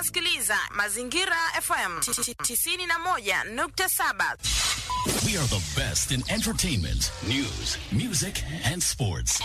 unasikiliza Mazingira FM 91.7. We are the best in entertainment, news, music, and sports.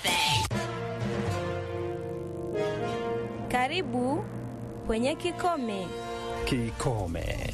Karibu kwenye Kikome. Kikome.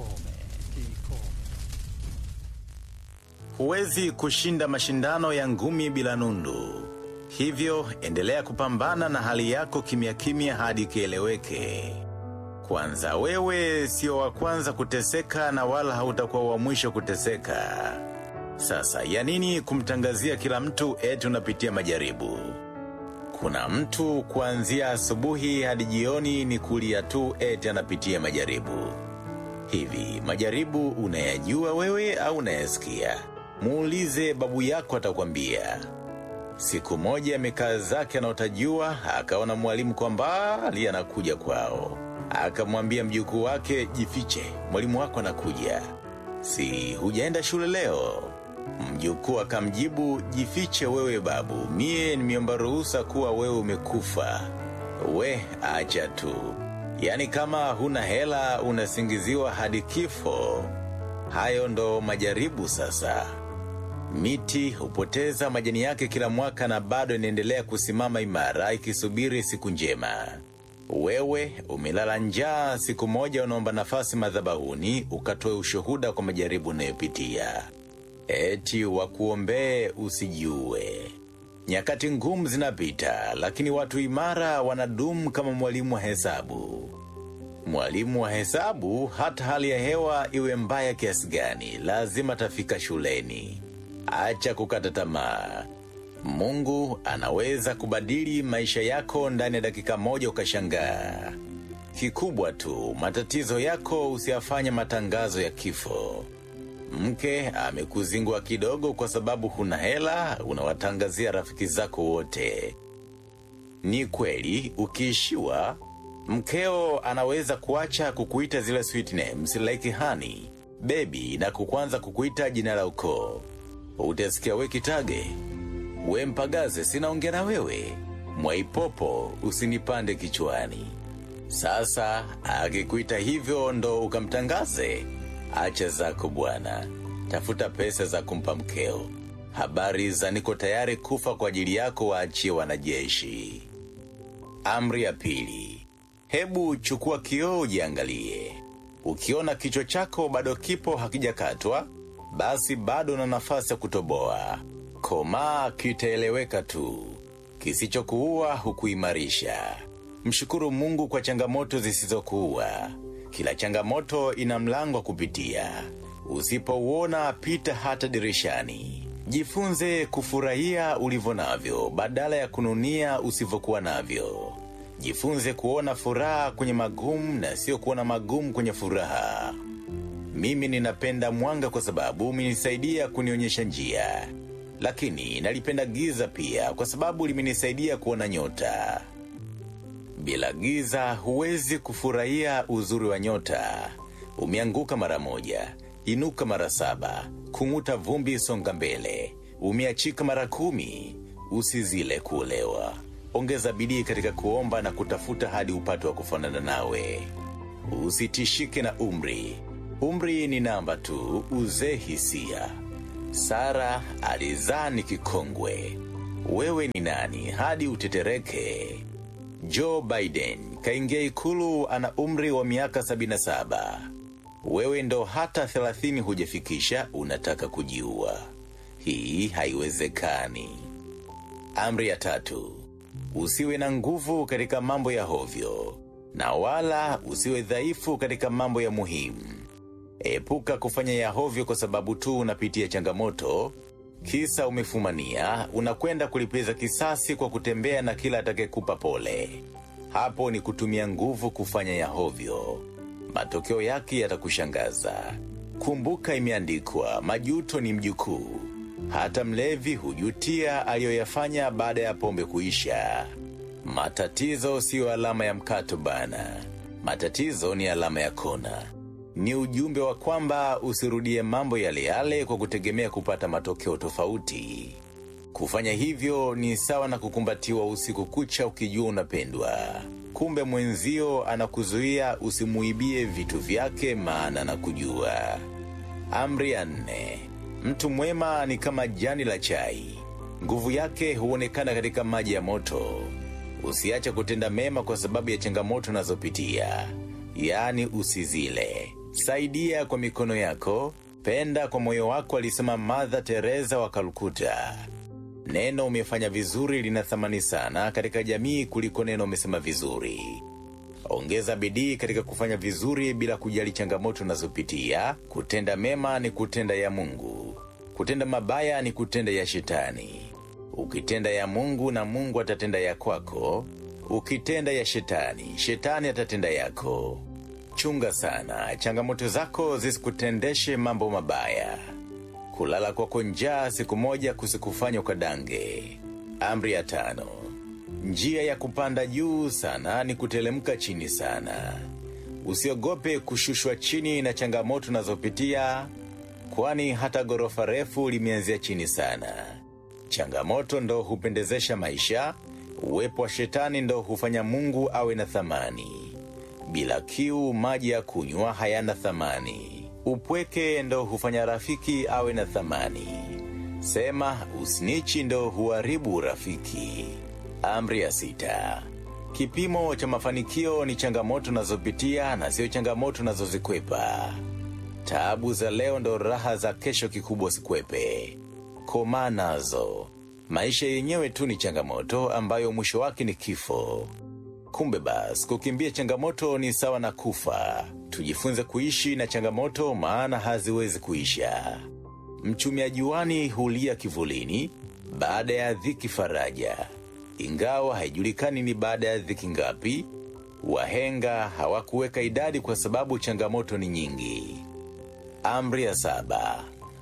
Huwezi kushinda mashindano ya ngumi bila nundu. Hivyo endelea kupambana na hali yako kimya kimya hadi kieleweke. Kwanza wewe sio wa kwanza kuteseka na wala hautakuwa wa mwisho kuteseka. Sasa ya nini kumtangazia kila mtu eti unapitia majaribu? Kuna mtu kuanzia asubuhi hadi jioni ni kulia tu eti anapitia majaribu. Hivi, majaribu unayajua wewe au unayasikia? Muulize babu yako atakwambia. Siku moja amekaa zake anaotajua, akaona mwalimu kwa mbali anakuja kwao. Akamwambia mjukuu wake, jifiche, mwalimu wako anakuja. Si hujaenda shule leo? Mjukuu akamjibu, jifiche wewe babu, mie nimeomba ruhusa kuwa wewe umekufa. We, acha tu. Yaani kama huna hela unasingiziwa hadi kifo. Hayo ndo majaribu sasa. Miti hupoteza majani yake kila mwaka na bado inaendelea kusimama imara ikisubiri siku njema. Wewe umelala njaa, siku moja unaomba nafasi madhabahuni ukatoe ushuhuda kwa majaribu unayopitia. Eti wakuombee usijiue. Nyakati ngumu zinapita, lakini watu imara wanadumu kama mwalimu wa hesabu. Mwalimu wa hesabu, hata hali ya hewa iwe mbaya kiasi gani, lazima atafika shuleni. Acha kukata tamaa. Mungu anaweza kubadili maisha yako ndani ya dakika moja ukashangaa. Kikubwa tu, matatizo yako usiyafanye matangazo ya kifo. Mke amekuzingua kidogo kwa sababu huna hela, unawatangazia rafiki zako wote. Ni kweli, ukiishiwa, mkeo anaweza kuacha kukuita zile sweet names like honey, baby na kukuanza kukuita jina la ukoo. Utasikia we kitage, we mpagaze, sinaongea na wewe. Mwaipopo, usinipande kichwani. Sasa, akikuita hivyo ndo ukamtangaze. Acha zako bwana, tafuta pesa za kumpa mkeo. Habari za niko tayari kufa kwa ajili yako waachie wanajeshi. Amri ya pili, hebu chukua kioo ujiangalie. Ukiona kichwa chako bado kipo hakijakatwa, basi bado na nafasi ya kutoboa. Komaa kitaeleweka tu, kisichokuua hukuimarisha. Mshukuru Mungu kwa changamoto zisizokuua. Kila changamoto ina mlango wa kupitia. Usipouona pita hata dirishani. Jifunze kufurahia ulivyo navyo badala ya kununia usivyokuwa navyo. Jifunze kuona furaha kwenye magumu na sio kuona magumu kwenye furaha. Mimi ninapenda mwanga kwa sababu umenisaidia kunionyesha njia, lakini nalipenda giza pia kwa sababu limenisaidia kuona nyota. Bila giza huwezi kufurahia uzuri wa nyota. Umeanguka mara moja, inuka mara saba, kung'uta vumbi, songa mbele. Umeachika mara kumi, usizile kuolewa. Ongeza bidii katika kuomba na kutafuta hadi upate wa kufanana nawe. Usitishike na umri. Umri ni namba tu, uzee hisia. Sara alizaa ni kikongwe. Wewe ni nani hadi utetereke? Joe Biden kaingia ikulu ana umri wa miaka 77. Wewe ndo hata 30 hujafikisha unataka kujiua. Hii haiwezekani. Amri ya tatu. Usiwe na nguvu katika mambo ya hovyo na wala usiwe dhaifu katika mambo ya muhimu. Epuka kufanya ya hovyo kwa sababu tu unapitia changamoto kisa umefumania, unakwenda kulipiza kisasi kwa kutembea na kila atakayekupa pole. Hapo ni kutumia nguvu kufanya ya hovyo. Matokeo yake yatakushangaza. Kumbuka imeandikwa, majuto ni mjukuu. Hata mlevi hujutia aliyoyafanya baada ya pombe kuisha. Matatizo siyo alama ya mkato bana. Matatizo ni alama ya kona. Ni ujumbe wa kwamba usirudie mambo yale yale kwa kutegemea kupata matokeo tofauti. Kufanya hivyo ni sawa na kukumbatiwa usiku kucha ukijua unapendwa, kumbe mwenzio anakuzuia usimuibie vitu vyake, maana anakujua. Amri ya nne: mtu mwema ni kama jani la chai, nguvu yake huonekana katika maji ya moto. Usiache kutenda mema kwa sababu ya changamoto unazopitia, yaani usizile. Saidia kwa mikono yako, penda kwa moyo wako, alisema Mother Teresa wa Kalkuta. Neno umefanya vizuri lina thamani sana katika jamii kuliko neno umesema vizuri. Ongeza bidii katika kufanya vizuri bila kujali changamoto unazopitia. Kutenda mema ni kutenda ya Mungu, kutenda mabaya ni kutenda ya Shetani. Ukitenda ya Mungu na Mungu atatenda ya kwako. Ukitenda ya Shetani, Shetani atatenda yako. Chunga sana changamoto zako zisikutendeshe mambo mabaya. Kulala kwako njaa siku moja kusikufanya ukadange. Amri ya tano: njia ya kupanda juu sana ni kutelemka chini sana. Usiogope kushushwa chini na changamoto unazopitia, kwani hata ghorofa refu limeanzia chini sana. Changamoto ndo hupendezesha maisha. Uwepo wa shetani ndo hufanya Mungu awe na thamani. Bila kiu, maji ya kunywa hayana thamani. Upweke ndo hufanya rafiki awe na thamani. Sema usnichi ndo huharibu urafiki. Amri ya sita: kipimo cha mafanikio ni changamoto unazopitia na sio changamoto unazozikwepa. Taabu za leo ndo raha za kesho, kikubwa sikwepe. Komaa nazo. Maisha yenyewe tu ni changamoto ambayo mwisho wake ni kifo. Kumbe basi kukimbia changamoto ni sawa na kufa. Tujifunze kuishi na changamoto, maana haziwezi kuisha. Mchumia juani hulia kivulini, baada ya dhiki faraja. Ingawa haijulikani ni baada ya dhiki ngapi, wahenga hawakuweka idadi kwa sababu changamoto ni nyingi. Amri ya saba: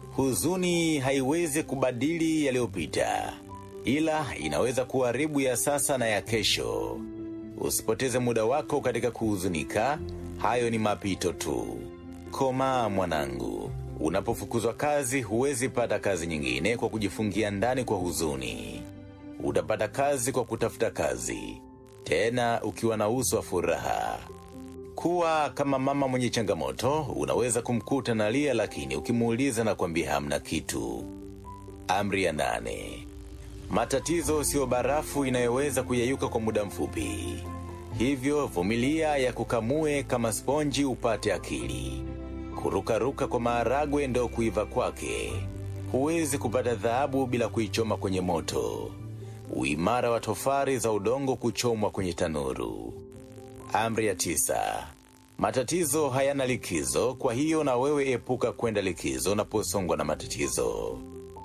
huzuni haiwezi kubadili yaliyopita, ila inaweza kuharibu ya sasa na ya kesho. Usipoteze muda wako katika kuhuzunika, hayo ni mapito tu. Komaa mwanangu, unapofukuzwa kazi huwezi pata kazi nyingine kwa kujifungia ndani kwa huzuni. Utapata kazi kwa kutafuta kazi, tena ukiwa na uso wa furaha. Kuwa kama mama mwenye changamoto, unaweza kumkuta na lia, lakini ukimuuliza na kwambia hamna kitu. Amri ya nane: matatizo siyo barafu inayoweza kuyeyuka kwa muda mfupi, hivyo vumilia ya kukamue kama sponji upate akili. Kurukaruka kwa maharagwe ndo kuiva kwake. Huwezi kupata dhahabu bila kuichoma kwenye moto. Uimara wa tofari za udongo kuchomwa kwenye tanuru. Amri ya tisa: matatizo hayana likizo, kwa hiyo na wewe epuka kwenda likizo unaposongwa na matatizo.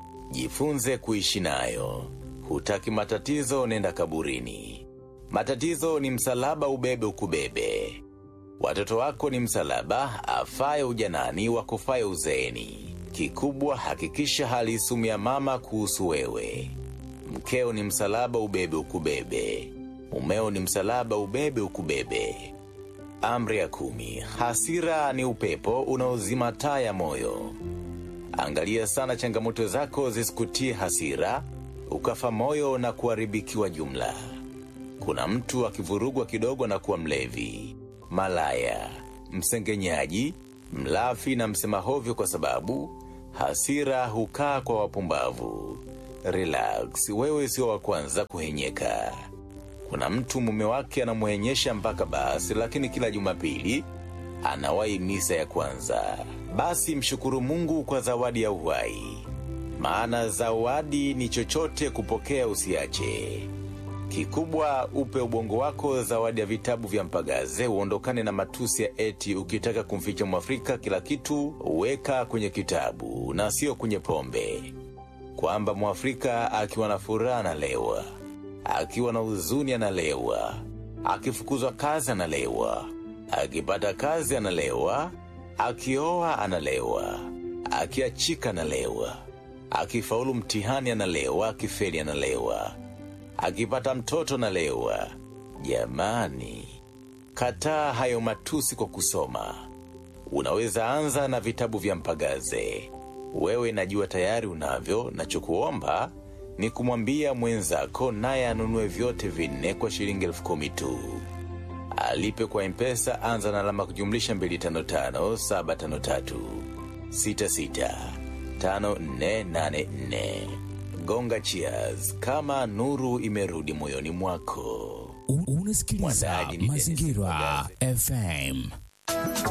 Jifunze kuishi nayo. Hutaki matatizo, nenda kaburini. Matatizo ni msalaba, ubebe ukubebe. Watoto wako ni msalaba, afaye ujanani, wakufaye uzeeni. Kikubwa hakikisha hali sumu ya mama kuhusu wewe. Mkeo ni msalaba, ubebe ukubebe. Mumeo ni msalaba, ubebe ukubebe. Amri ya kumi: hasira ni upepo unaozima taa ya moyo. Angalia sana changamoto zako zisikutie hasira, ukafa moyo na kuharibikiwa jumla. Kuna mtu akivurugwa kidogo na kuwa mlevi, malaya, msengenyaji, mlafi na msema hovyo, kwa sababu hasira hukaa kwa wapumbavu. Relax, wewe sio wa kwanza kuhenyeka. Kuna mtu mume wake anamwenyesha mpaka basi, lakini kila Jumapili anawahi misa ya kwanza. Basi mshukuru Mungu kwa zawadi ya uhai, maana zawadi ni chochote kupokea, usiache. Kikubwa upe ubongo wako zawadi ya vitabu vya Mpagaze, uondokane na matusi ya eti ukitaka kumficha Mwafrika kila kitu weka kwenye kitabu na sio kwenye pombe, kwamba Mwafrika akiwa na furaha analewa, akiwa na huzuni analewa, akifukuzwa kazi analewa, akipata kazi analewa, akioa analewa, akiachika analewa, akifaulu mtihani analewa, akifeli analewa, akipata mtoto analewa. Jamani, kataa hayo matusi kwa kusoma. Unaweza anza na vitabu vya Mpagaze. Wewe najua tayari unavyo, nachokuomba ni kumwambia mwenzako naye anunue vyote vinne kwa shilingi elfu kumi tu. Alipe kwa Mpesa, anza na alama kujumlisha 255 753 66 5484. Gonga cheers kama nuru imerudi moyoni mwako. U- Unasikiliza Mwandaaji ni Dennis Mazingira Mugase. FM.